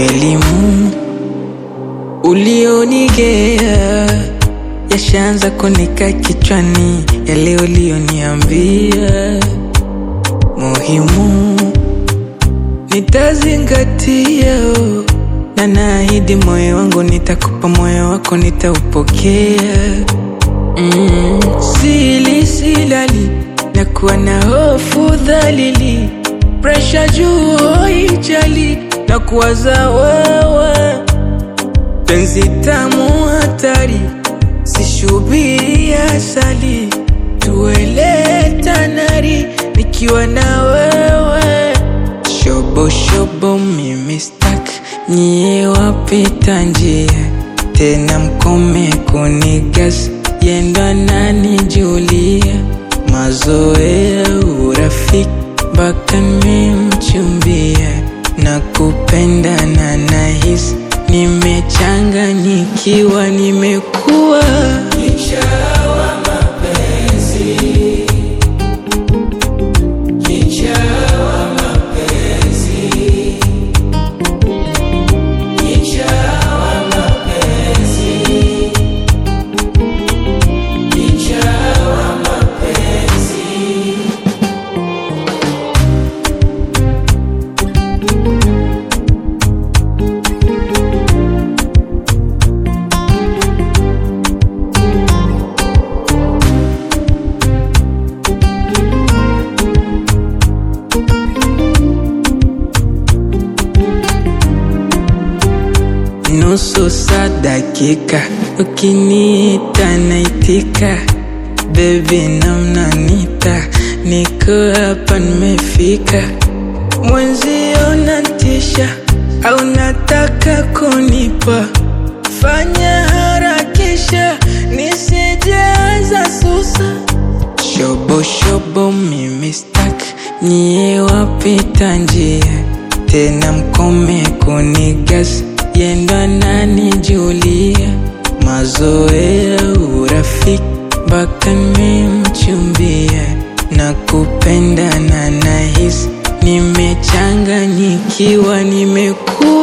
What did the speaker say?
Elimu ulionigea yashaanza kunika kichwani, yale ulioniambia muhimu nitazingatia, na naahidi moyo wangu nitakupa, moyo wako nitaupokea. Mm, sili silali na kuwa na hofu dhalili, presha juu hoijali na kuwaza wewe, penzi tamu hatari, sishubiri asali, tuele tanari nikiwa na wewe, shobo shobo mimi stak, nyie wapita njia tena mkome kunigas yenda nani Julia mazoea urafiki mpaka nimemchumbia na kupenda na nahisi nimechanganyikiwa, nimekuwa nusu saa dakika, ukiniita naitika, bebi namnanita, niko hapa nimefika, mwenzio natisha au nataka kunipa, fanya harakisha nisijaza susa, shobo shobo mimi stak, nyie wapita njia tena mkome kunigas yenda nani Julia mazoea urafiki mpaka nimemchumbia na kupenda na nahisi nimechanganyikiwa nimekuwa